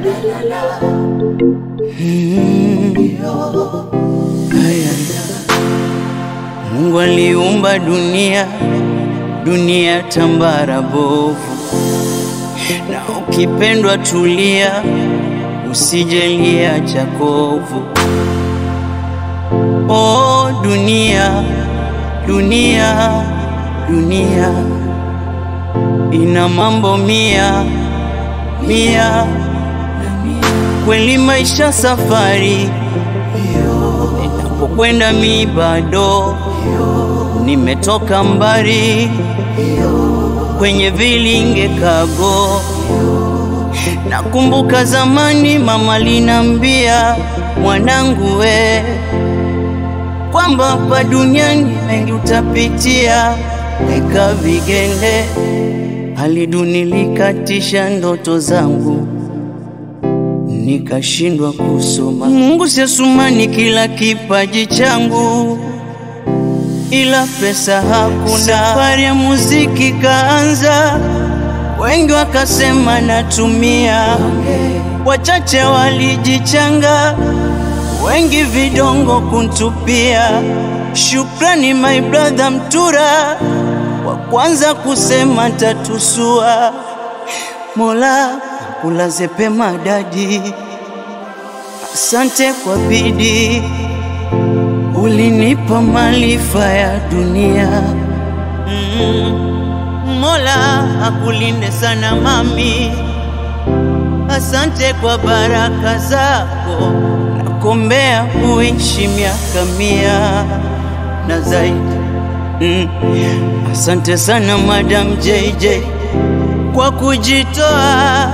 Mungu aliumba dunia, dunia tambara bovu, na ukipendwa tulia, usijelia chakovu. Oh dunia, dunia, dunia ina mambo mia mia, kweli maisha safari, ninapokwenda mi bado nimetoka mbali kwenye vilinge kago. Nakumbuka zamani mama linambia mwanangu, we kwamba hapa duniani mengi utapitia, weka vigenge. Hali duni likatisha ndoto zangu, nikashindwa kusoma. Mungu siasumani kila kipaji changu ila pesa hakuna. Safari ya muziki kaanza, wengi wakasema natumia, wachache walijichanga, wengi vidongo kuntupia. Shukrani my brother Mtura, wa kwanza kusema tatusua. Mola kulaze pema dadi, asante kwa bidii ulinipa maarifa ya dunia mm. Mola akulinde sana mami, asante kwa baraka zako, nakombea uishi miaka mia na zaidi mm. Asante sana Madam JJ kwa kujitoa,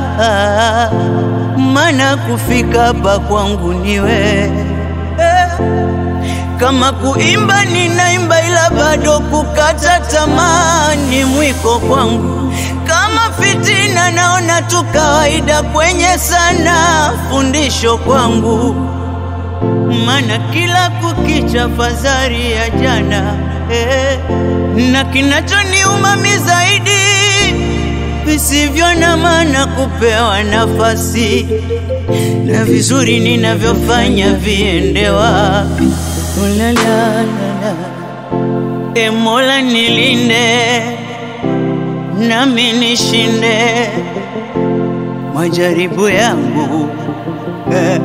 mana kufika hapa kwangu niwe eh. Kama kuimba ninaimba, ila bado kukata tamaa ni mwiko kwangu. Kama fitina naona tu kawaida, kwenye sana fundisho kwangu, mana kila kukicha fadhari ya jana eh. Na kinachoniuma mi zaidi visivyo na maana kupewa nafasi na vizuri ninavyofanya viende wapi? La, la, la, la. E Mola nilinde nami nishinde majaribu yangu eh.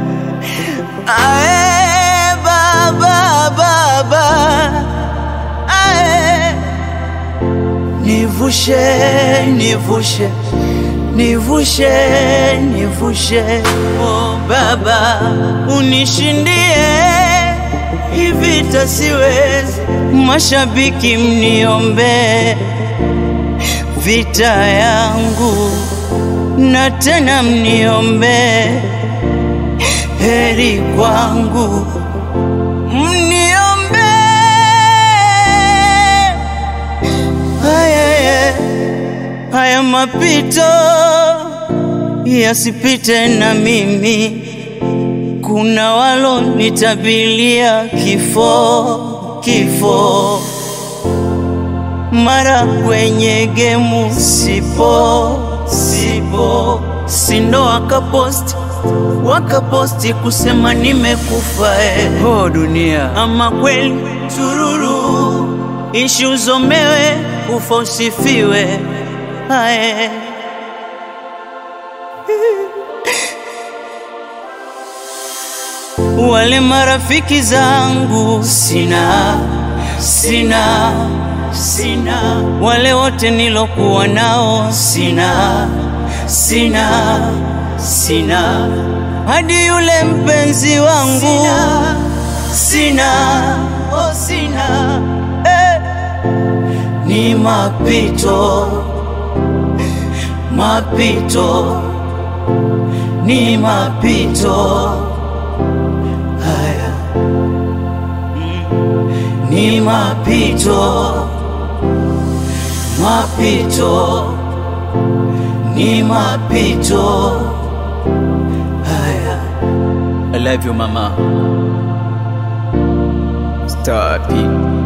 Ae, baba baba ae. Nivushe nivushe nivushe nivushe oh, baba unishindie hivi tasiwezi. Mashabiki mniombe vita yangu, na tena mniombe heri kwangu, mniombe haya, haya mapito yasipite na mimi kuna walo nitabilia kifo kifo, mara kwenye gemu sipo sipo, sindo wakaposti wakaposti kusema nimekufa eh. Oh dunia, ama kweli tururu, ishi uzomewe, kufa usifiwe ae wale marafiki zangu sina, sina, sina, wale wote nilokuwa nao sina, sina, sina, hadi yule mpenzi wangu sina, sina, oh sina, eh. Ni mapito, mapito, ni mapito ni mapito, mapito, ni mapito haya. I love you mama. Stop it.